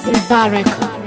Mubarak.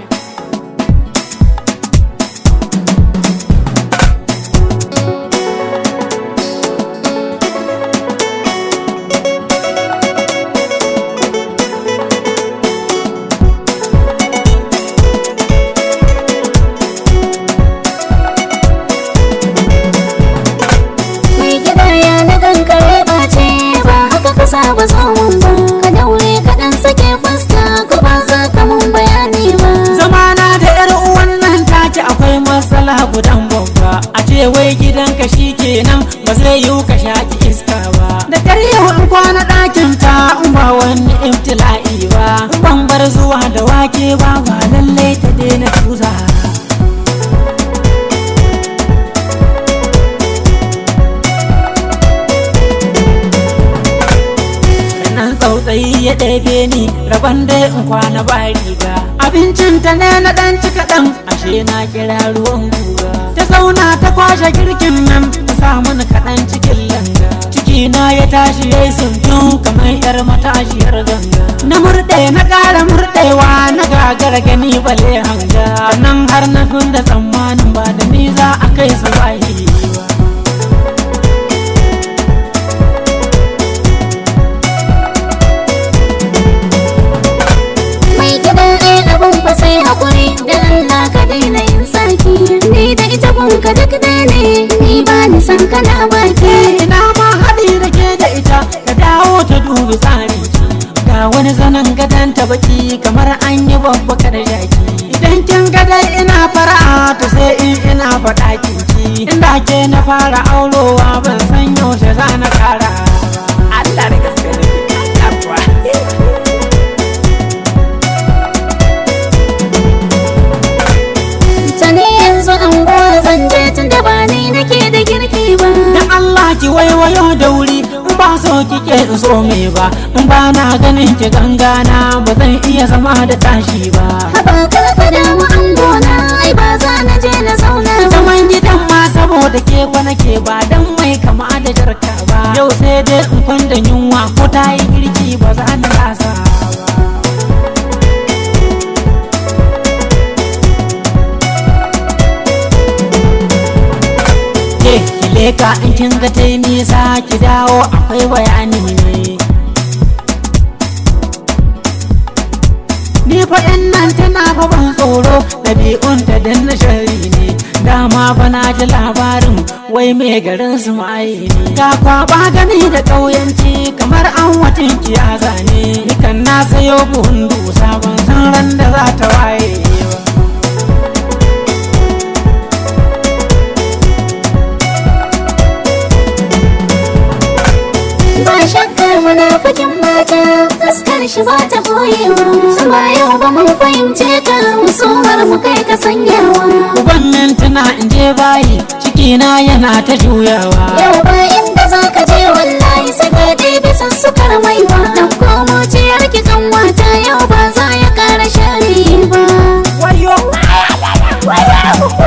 mai gida ya na kankare ɓace ba haka ka saba samun ba ka daure ka ɗan sake fuska ko ba za ka mun bayani ba zamana da yar uwan nan take akwai matsala gudan babba a ce wai gidanka kenan ba zai yiwu ka shaki iska ba da karya in kwana ɗakin ta in ba wani ibtila'i ba in ban bar zuwa da wake ba ba lallai ta daina tuza nan tsautsayi ya ɗebe ni rabon dai in kwana ba riga abincin ta ne na ɗan ci kaɗan ashe na kira ruwan guga ta zauna ta kwashe girkin nan ta sa mana kaɗan cikin langa ciki na ya tashi ya yi suntun kamar yar matashiyar ganga na murɗe na ƙara murɗewa na gagara gani bale hanga nan har na da tsammanin ba da ni za a kai su wahi ba mai gida ai abun fa sai hakuri da Allah ka daina yin saki ni da ita kun ka duk dai ne ni ba ni san kana baki ina ma haɗi da ke da ita ka dawo ta dubi tsari ga wani zanen gadon ta baki kamar an yi babba da jaki idan kin gadai ina fara'a to sai in ina faɗa kinki inda ke na fara aurowa ban san yaushe za na kara Allah da gaske ne Allah kuwa. ta ne yanzu an zan je tun da ba ni nake da girki ba Da Allah ki waiwayo da wuri in ba so kike in so me ba in ba na ganin ki gangana ba zan iya zama da tashi ba haba kar ka damu an gona ai ba za na je na zauna ba zaman gidan ma saboda ke kwana ke ba dan mai kama da jarka ba yau sai dai in kwanda yunwa ko ta yi girki ba za na lasa ba ke ki leka in kin ga ta yi nisa ki dawo akwai bayani ne Ni fa yan nan tana fa ban tsoro ɗabi'un ta dan na shari ne dama fa na ji labarin wai mai garin su ma'ayi ne ta kwaba gani da ƙauyanci kamar an watan kiyaza ne nikan na sayo buhun dusa ban san ran da za ta waye ba ba shakkar munafikin mata fuskar shi ba ta boyewa sama yau ba mun fahimce ka musumar mu kai ka sanyawa Uban mintuna in je bayi cikina yana ta juyawa yau ba inda za ka je wallahi sai ka je bisa sukar maiwa dan komo ciyar ki kan wata yau ba za ya kara shari ba wayo